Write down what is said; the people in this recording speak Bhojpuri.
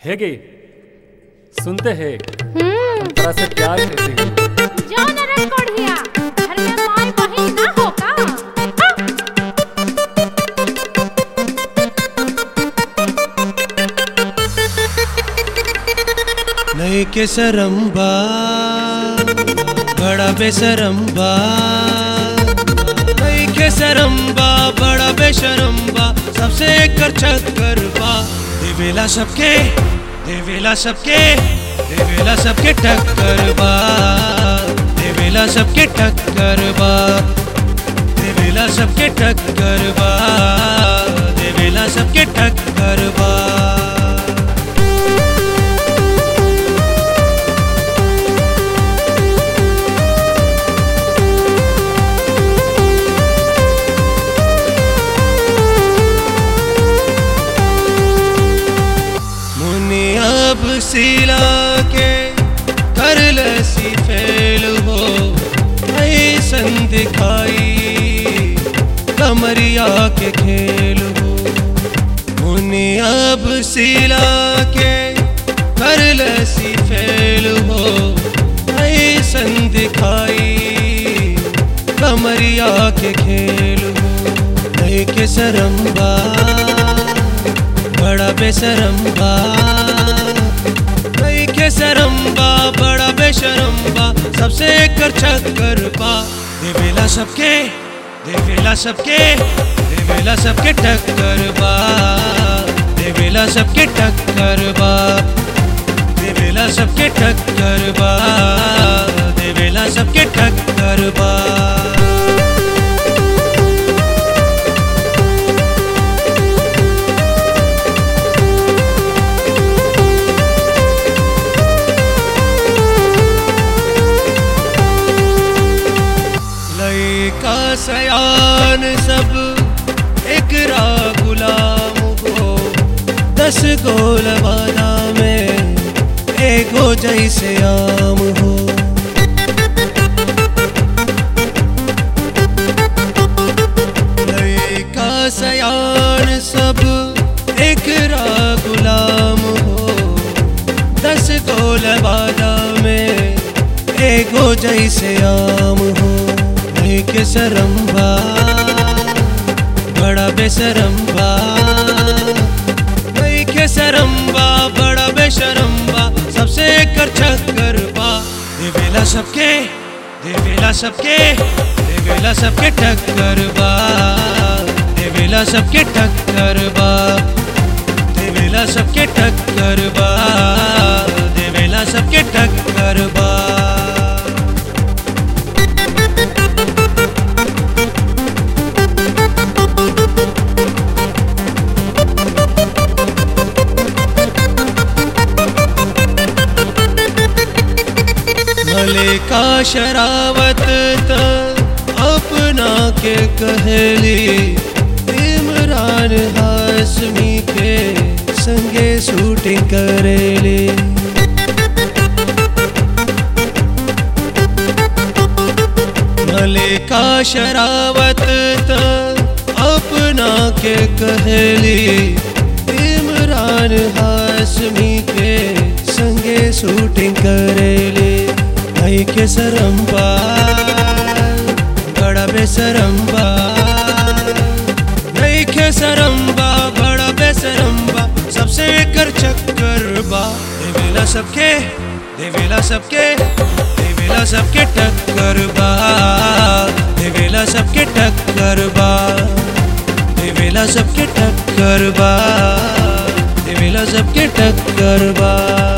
ಹೇಗೆ सुनते हैं हम्म हम तरह से प्यार करते हैं जौन रंग कोढ़िया घर में माई बहिन ना हो का हाँ? नहीं के सरम्बा बड़ा बेसरम्बा नहीं के सरम्बा बड़ा बेशरम्बा सबसे कर चक्कर बा देवेला सबके देवेला सबके देवेला सबके टक्कर बा देवेला सबके टक्कर बा देवेला सबके टक्कर बा देवेला सबके टक्कर बा मुनि अब सिला के कर लसी फेल हो ऐसन दिखाई कमरिया के खेल हो मुनि अब सिला के कर लसी फेल हो ऐसन दिखाई कमरिया के खेल हो नहीं के सरम्बा बड़ा बेसरम्बा कई के सरम्बा बड़ा बेशरम्बा सबसे कर चक्कर बा देवेला सबके देवेला सबके देवेला सबके टक्कर बा देवेला सबके टक्कर बा देवेला सबके टक्कर बा देवेला सबके टक्कर बा लयका सयान सब एकरा गुलाम हो दस गोल वाला में एगो जैसे आम हो लयका सयान सब एकरा गुलाम हो दस गोल वाला में एगो जैसे आम हो नहीं के सरम्बा बड़ा बेसरम्बा नहीं के सरम्बा बड़ा बेशरम्बा सबसे कर चक्कर बा देवेला सबके देवेला सबके देवेला सबके टक्कर बा देवेला सबके टक्कर बा देवेला सबके टक्कर बा देवेला सबके टक्कर बा मलिका शरावत त अपना के कहली इमरान हाशमी के संगे शूटिंग करेली मलिका शरावत त अपना के कहली इमरान हाशमी के संगे शूटिंग करेली भाई के सरम्बा बड़ा बेसरम्बा नहीं के सरम्बा बड़ा बेसरम्बा सबसे कर चक्कर बा देवेला सबके देवेला सबके देवेला सबके टक्कर बा देवेला सबके टक्कर बा देवेला सबके टक्कर बा देवेला सबके टक्कर बा